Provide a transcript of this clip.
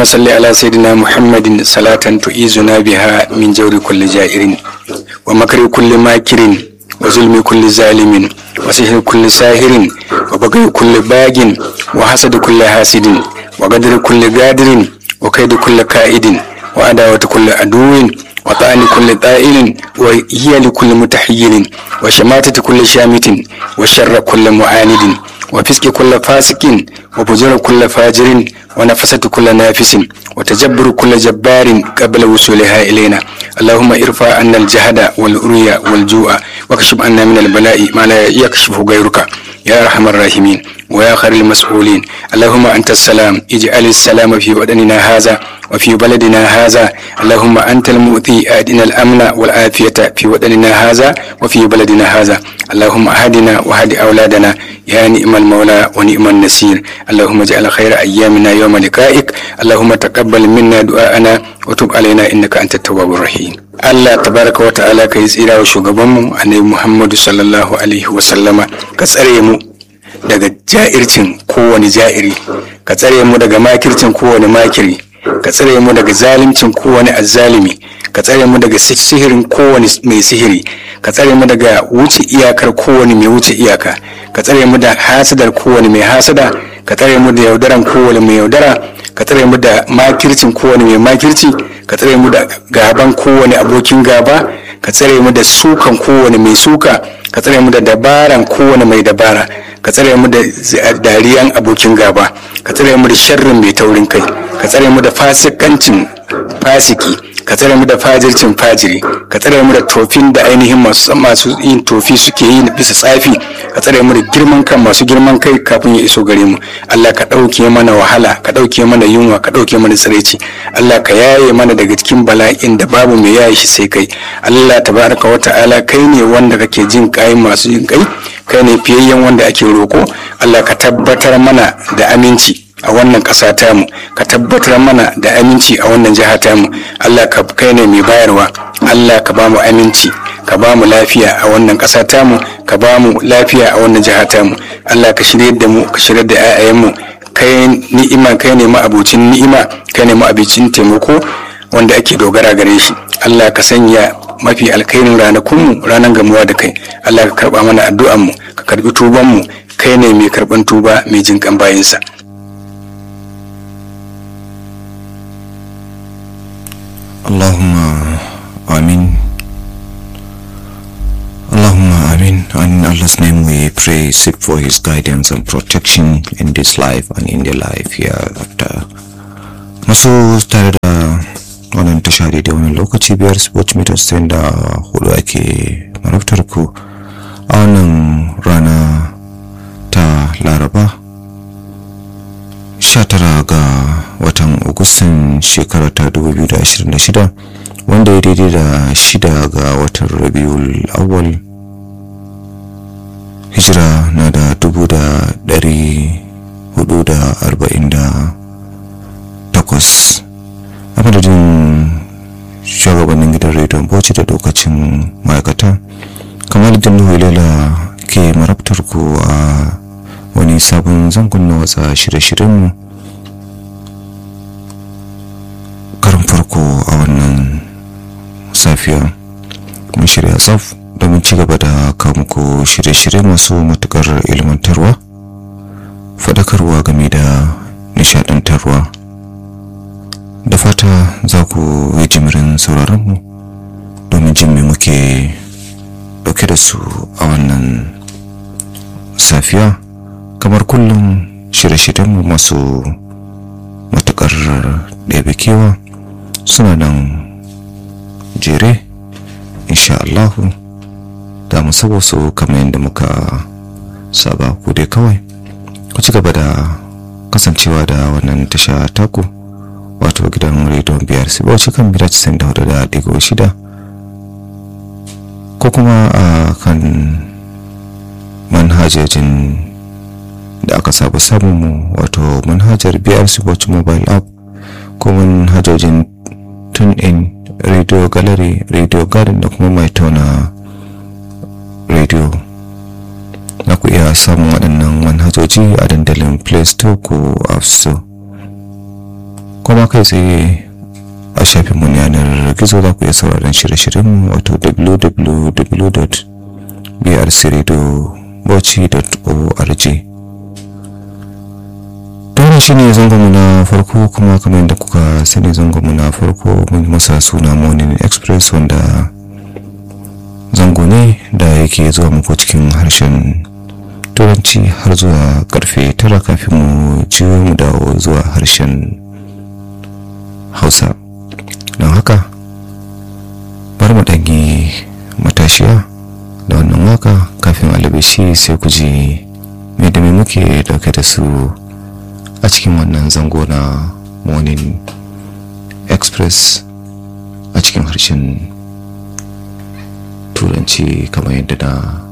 اللهم صل على سيدنا محمد صلاة تعيذنا بها من جور كل جائر ومكر كل ماكر وظلم كل ظالم وسحر كل ساهر وبغي كل باغ وحسد كل حاسد وقدر كل قادر وكيد كل كائد وعداوة كل عدو وطعن كل طائل وهي لكل متحيل وشماتة كل شامت وشر كل معاند وفسق كل فاسق وفجر كل فاجر ونفسة كل نافس وتجبر كل جبار قبل وصولها إلينا اللهم ارفع عنا الجهد والأريا والجوع واكشف عنا من البلاء ما لا يكشفه غيرك يا أرحم الراحمين ويا خير المسؤولين اللهم أنت السلام اجعل السلام في وطننا هذا وفي بلدنا هذا اللهم أنت المؤتي أدنا الأمن والعافية في وطننا هذا وفي بلدنا هذا اللهم أهدنا وهد أولادنا يا نعم المولى ونعم النصير اللهم اجعل خير أيامنا يوم لقائك اللهم تقبل منا دعاءنا وتب علينا إنك أنت التواب الرحيم Allah tabaraka wa ta'ala ka yi tsira wa shugabanmu annabi Muhammadu sallallahu alaihi wa sallama ka tsare mu daga ja'ircin kowane ja'iri ka tsare mu daga makircin kowane makiri ka tsare mu daga zalimcin kowane azzalimi ka tsare mu daga sihirin kowane mai sihiri ka tsare mu daga wuce iyakar kowane mai wuce iyaka ka tsare mu da hasadar kowane mai hasada ka tsare mu da yaudaran kowane mai yaudara ka tsare mu da makircin kowane mai makirci ka tsare mu da gaban kowane abokin gaba ka tsare mu da sukan kowane mai suka ka tsare mu da dabaran kowane mai dabara ka tsare mu da dariyan abokin gaba ka tsare mu da sharrin mai taurin kai ka tsare mu da fasikancin fasiki ka tsare mu da fajircin fajiri ka tsare mu da tofin da ainihin masu masu yin tofi suke yi bisa tsafi ka tsare mu da girman kan masu girman kai kafin ya iso gare mu Allah ka ɗauke mana wahala ka ɗauke mana yunwa ka ɗauke mana tsiraici Allah ka yaye mana daga cikin bala'in da babu mai yaye shi sai kai Allah tabaraka wa ta'ala kai ne wanda kake jin kai masu jin kai kai ne fiyayyen wanda ake roko Allah ka tabbatar mana da aminci a wannan ƙasa tamu ka tabbatar mana da aminci a wannan jiha tamu allah ka kai ne mai bayarwa allah ka ba mu aminci ka ba mu lafiya a wannan ƙasa tamu ka ba mu lafiya a wannan jiha tamu allah ka shirya da mu ka shirya da 'ya'yanmu kai ni'ima kai ne ma'abucin ni'ima kai ne ma'abucin taimako wanda ake dogara gare shi allah ka sanya mafi alkairin ranakunmu ranar gamuwa da kai allah ka karba mana addu'anmu ka karbi tubanmu kai ne mai karban tuba mai jinkan bayinsa Allahumma Amin. Allahumma Amin. And in Allah's name we pray, seek for His guidance and protection in this life and in the life hereafter. Masu tare da wannan tasha da wani lokaci biyar sports meters da hudu ake marabtar ku a wannan rana ta laraba 19 ga watan agustan shekara ta 2026 wanda ya daidai da shida ga watan rabiul awwal hijira na da dubu da dari hudu da arba'in da takwas a madadin shugabannin gidan rediyon bauchi da lokacin ma'aikata kamar da lela ke marabtar ku a wani sabon zangon na watsa shirye-shiryenmu karin farko a wannan safiya mun shirya tsaf domin ci gaba da muku shirye-shirye masu matukar ilmantarwa faɗakarwa game da nishadantarwa da fata za ku yi jimirin sauraronmu domin jin me muke ɗauke da su a wannan safiya kamar kullum shirye-shiryenmu masu matukar ɗebe kewa suna nan jere insha Allahu da mu sabo su kamar yadda muka saba ku dai kawai ku ci gaba da kasancewa da wannan tasha taku wato gidan rediyon biyar su bauchi kan bida cikin da hudu da ɗigo shida ko kuma a kan manhajojin da aka saba samun mu wato manhajar BRC Watch mobile app ko manhajojin tune-in radio gallery radio garden da kuma mai tauna radio na ku iya samun waɗannan manhajoji a dandalin play store ko app store kuma kai tsaye a shafinmu na yanar gizo za ku iya sauraron shirye-shiryenmu wato www.brcradio.org wannan shi ne zangonmu na farko kuma kamar yadda kuka sani zangonmu na farko mun masa suna morning express wanda zango ne da yake zuwa muku cikin harshen turanci har zuwa karfe tara kafin mu jiyo mu dawo zuwa harshen hausa don haka bar mu ɗanyi matashiya da wannan waka kafin alabashi sai ku ji mai da mai muke dauke da su a cikin wannan zango na morning express a cikin harshen turanci kamar yadda na